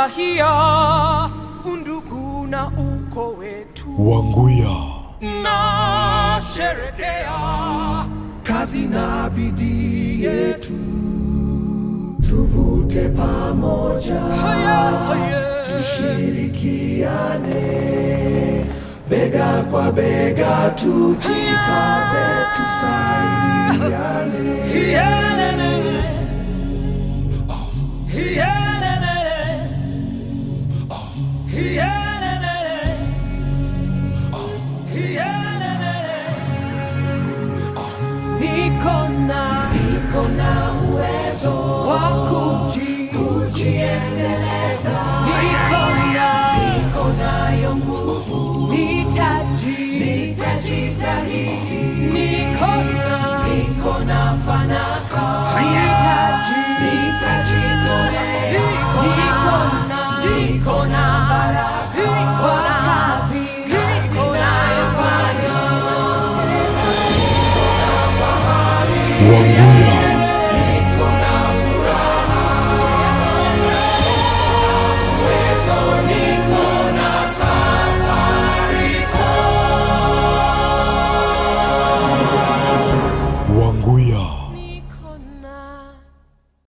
Nafurahia undugu na uko wetu, Wanguya, na sherekea kazi na bidii yetu tuvute pamoja haya haya tushirikiane bega kwa bega tujikaze tusaidiane Hielele. Hielele. Hielele. Hielele. Niko na niko na uwezo wa kuji kujiendeleza niko na niko nayo nguvu nitaji nitajitahidi niko na niko na fanaka nitaji nitajitolea niko na niko na baraka niko na kazi niko na Wanguya,